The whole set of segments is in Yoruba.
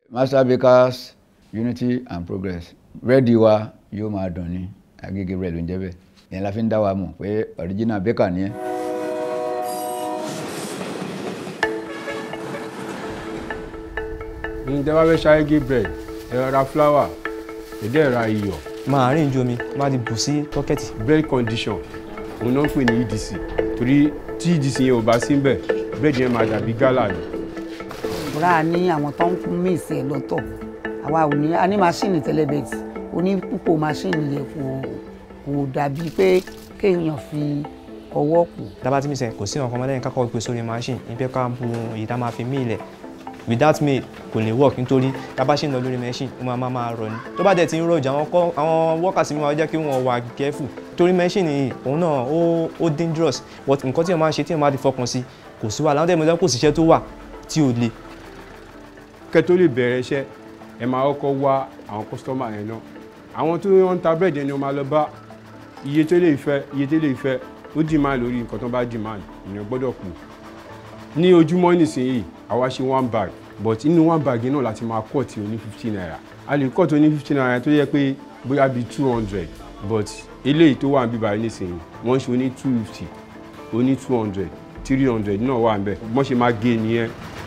master bakers unity and progress búrẹ́dì wa yóò máa dùn ní Agege bread ló ń jẹ́ bẹ́ẹ̀ ìyẹn la fi ń dá wa mọ̀ pé original baker ni ẹ́. ǹjẹ́ bá fẹ́ ṣe Agege bread ẹ ra flour ẹ dẹ̀ ra iyọ̀ máa rìn ju omi má ti bù sí tọ́kẹ́tì bread condition òun náà ń pè ní EDC torí tí EDC yẹn ò bá sí ń bẹ̀ bread yẹn máa dàbí gálà ni. bùrá ní àwọn tó ń mí ìsìn ẹ̀ lọ́tọ̀ àwa ò ní a ní máṣíìnì tẹ́lẹ̀bẹ̀tì oní púpọ̀ máṣíìnì yẹn kò kò dàbí pé kéèyàn fi ọwọ́ kù. dábàá tí mi sẹ kò sí nǹkan ọmọdé yẹn kákọ́ gbé sórí machine ní pé ká bu èyí tá a máa fi mí ilẹ̀ without me kò lè work nítorí tábà ṣì ń lọ lórí machine ó máa máa máa rọ ni tó bá dẹ̀ ti ń rọjà àwọn kọ́ àwọn workers mi máa jẹ́ kí wọ́n wà careful torí machine yìí òun náà ó ó dangerous but nǹkan tí wọ́n máa ń ṣe tí wọ́n máa ti fọkàn sí kò sí wàhálà àwọn tẹ̀mọ́tẹ́ kò síṣẹ́ tó wà tí ò le kẹ́ tó lè bẹ̀rẹ̀ iṣẹ́ ẹ máa kọ́kọ́ wá àwọn kọ́sítọ́mà yẹn náà àwọn tó ń ta bread yẹn ni wọ́n máa lọ bá iye tó lè fẹ́ iye tó lè fẹ́ ó demand lórí nǹkan tó bá demand èèyàn gbọ́dọ̀ kù ní ojúmọ́ nísìnyí àwa ṣe one bag but inú one bag yẹn náà láti máa cut oní fifty naira a lè cut oní fifty naira tó yẹ pé bóyá bíi two hundred but eléyìí tó wà níbí báyìí nísìnyí wọ́n ṣe oní two fifty oní two hundred three hundred náà wà níbẹ̀ bọ́n ṣe máa gé nìyẹn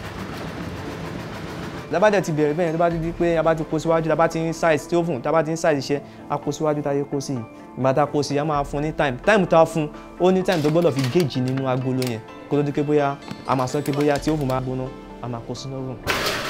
tábà dẹ̀ ti bẹ̀rẹ̀ bẹ́ẹ̀ tó bá ti di pé a bá ti kó síwájú tá a bá ti ń size tí ó fún tá a bá ti ń size iṣẹ́ a kó síwájú tá a yẹ kó sí i ìgbà tá a kó sí i a máa fún ní time time tá a fún ó ní time tó gbọ́dọ̀ fi gauge nínú agolo yẹn kó tó di pé bóyá a máa sọ pé bóyá tí ó fún máa gbóná a máa kó sínú oven.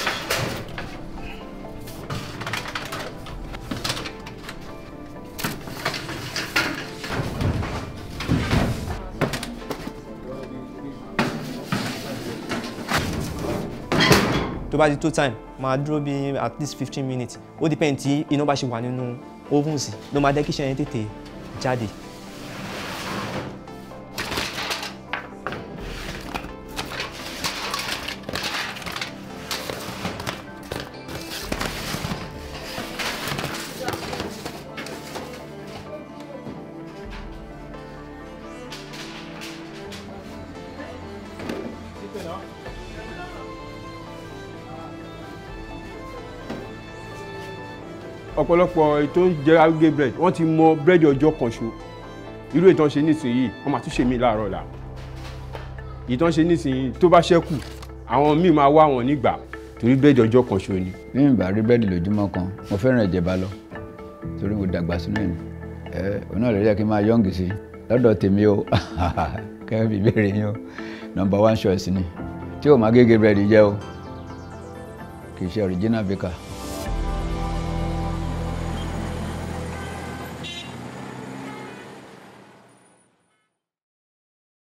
tó bá di tó time máa dúró bí at least fifteen minutes ó depend tí iná bá ṣe wà nínú oven sí ló máa jẹ́ kí iṣẹ́ yẹn tètè jáde. ọ̀pọ̀lọpọ̀ ètò jẹ́ Agege bread wọ́n ti mọ búrẹ́dì ọjọ́ kan ṣo irú ìtàn ṣe nísìnyí wọ́n máa tún ṣe mí láàárọ̀ la ìtàn ṣe nísìnyí tó bá ṣẹ́kù àwọn míì máa wá wọn nígbà torí búrẹ́dì ọjọ́ kan ṣo ni. bí mi bá rí búrẹ́dì lójúmọ́ kan mo fẹ́ràn ẹ̀jẹ̀ bá lọ torí mo dàgbà sínú ẹ̀ ẹ òun náà lè rí ẹ kí n máa yọ̀ǹgì sí lọ́dọ̀ tèmi o kẹ́hìn fi béèrè yín o number one choice ni tí o máa Agege bread jẹ́ o kì í ṣe original baker.